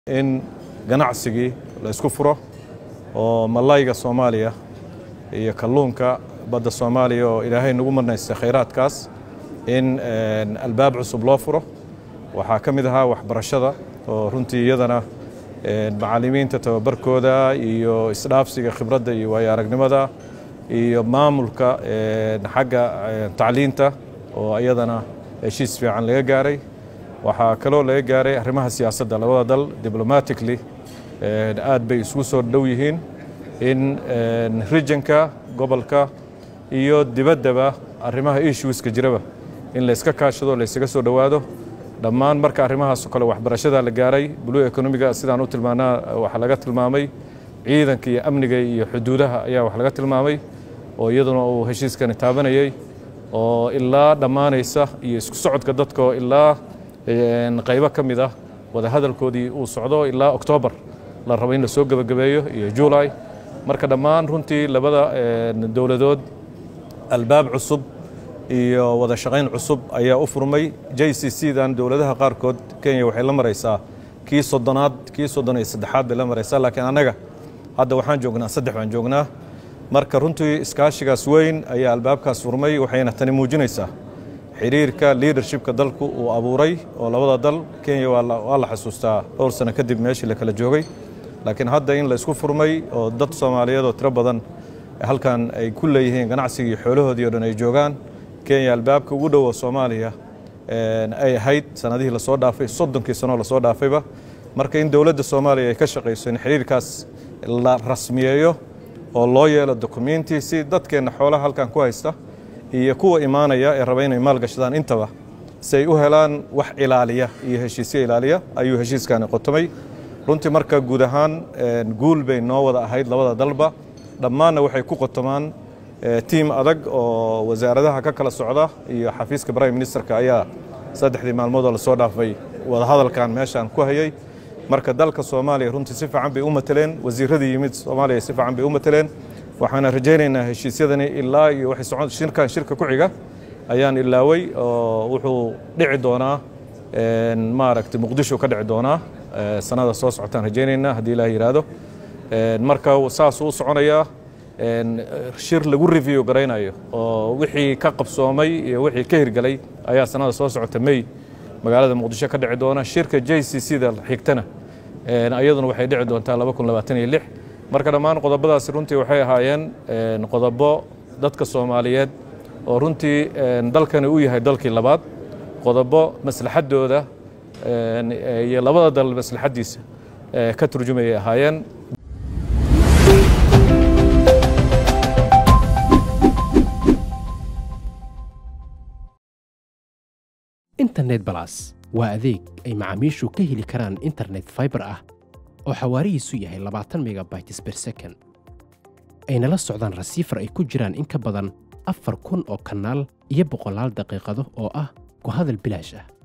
in ganacsigii la isku furo oo malayga soomaaliya iyo kalluunka badda soomaaliya oo ilaahay nagu marnaystay khayraadkaas in albaab cusub loo furo waxaa ka mid ahaa waxbarashada oo runtii iyadana macallimiinta tababarkooda iyo isdhaafsiga khibradda iyo waayo aragnimada iyo maamulka xagga tacliinta oo iyadana heshiis fiican laga gaaray waxaa kaloo laga gaaray arrimaha siyaasadda labada dal diblomatically aad bay isugu soo dhow yihiin in regionka gobolka iyo dibaddaba arrimaha issueska jiraba in la iska kaashado la ysaga soo dhowaado dhammaan marka arrimahaasoo kale waxbarashada la gaaray blue economiga sidaan u tilmaanaa waxaa laga tilmaamay ciidanka iyo amniga iyo xuduudaha ayaa wax laga tilmaamay oo iyaduna uu heshiiskani taabanayay oo ilaa dhammaanaysa iyo isku socodka dadka oo ilaa qaybo ka mid ah wadahadalkoodii uu socdo ilaa oktoobar la rabo in la soo gebagabeeyo iyo julay marka dhammaan runtii labada dowladood albaab cusub iyo wada shaqayn cusub ayaa u furmay j c c dan dowladaha qaarkood kenya waxay la maraysaa kii soddonaad kii soddon iyo saddexaad bay la maraysaa laakiin annaga hadda waxaan joognaa saddex baan joognaa marka runtii iskaashigaas weyn ayaa albaabkaas furmay waxayna tani muujinaysaa xiriirka leadershipka dalku uu abuuray oo labada dal kenya waa la xasuustaa dhowr sano kadib meeshii la kala joogay laakiin hadda in la isku furmay oo dad soomaaliyeed oo tiro badan halkan ay ku leeyihiin ganacsigii xoolahoodii o dhan ay joogaan kenya albaabka ugu dhowo soomaaliya ay ahayd sanadihii lasoo dhaafay soddonkii sanoo lasoo dhaafayba marka in dowladda soomaaliya ay ka shaqayso in xiriirkaas la rasmiyeeyo oo loo yeelo dokumenti si dadkeenna xoolaha halkan ku haysta iyo kuwa imaanaya ee raba inay maalgashadaan intaba si ay u helaan wax ilaaliya iyo heshiisyo ilaaliya ayuu heshiiskani qotomay runtii marka guud ahaan guul bay noo wada ahayd labada dalba dhammaanna waxay ku qotomaan tiim adag oo wasaaradaha ka kala socda iyo xafiiska prime ministerka ayaa saddexdii maalmoodoo lasoo dhaafay wadahadalkan meeshaan ku hayay marka dalka soomaaliya runtii si fiican bay u mateleen wasiiradii yimid soomaaliya si fiican bay u mateleen waxaana rajaynaynaa heshiisyadani ilaa iyo waxay socon shirkan shirka ku xiga ayaan ilaaway oo wuxuu dhici doonaa maaragtay muqdisho ka dhici doonaa sanada soo socotaan rajaynaynaa haddii ilaah yidhaahdo marka saasuu u soconayaa shir lagu review garaynayo oo wixii ka qabsoomay iyo wixii ka hirgelay ayaa sanada soo socota may magaalada muqdisho ka dhici doona shirka j c c da xigtana iyaduna waxay dhici doontaa laba kun labaatan iyo lix marka dhammaan qodobadaasi runtii waxay ahaayeen qodobo dadka soomaaliyeed oo runtii dalkani u yahay dalkii labaad qodobo maslaxaddooda iyo labada dal maslaxaddiisa ka turjumayay ahaayeen internet balas waa adeeg ay macaamiishu ka heli karaan internet faibar ah oo xawaarihiisu yahay labaatan megabytes ber second ayna la socdaan rasiifar ay ku jiraan in ka badan afar kun oo kanaal iyo boqolaal daqiiqado oo ah ku hadal bilaash ah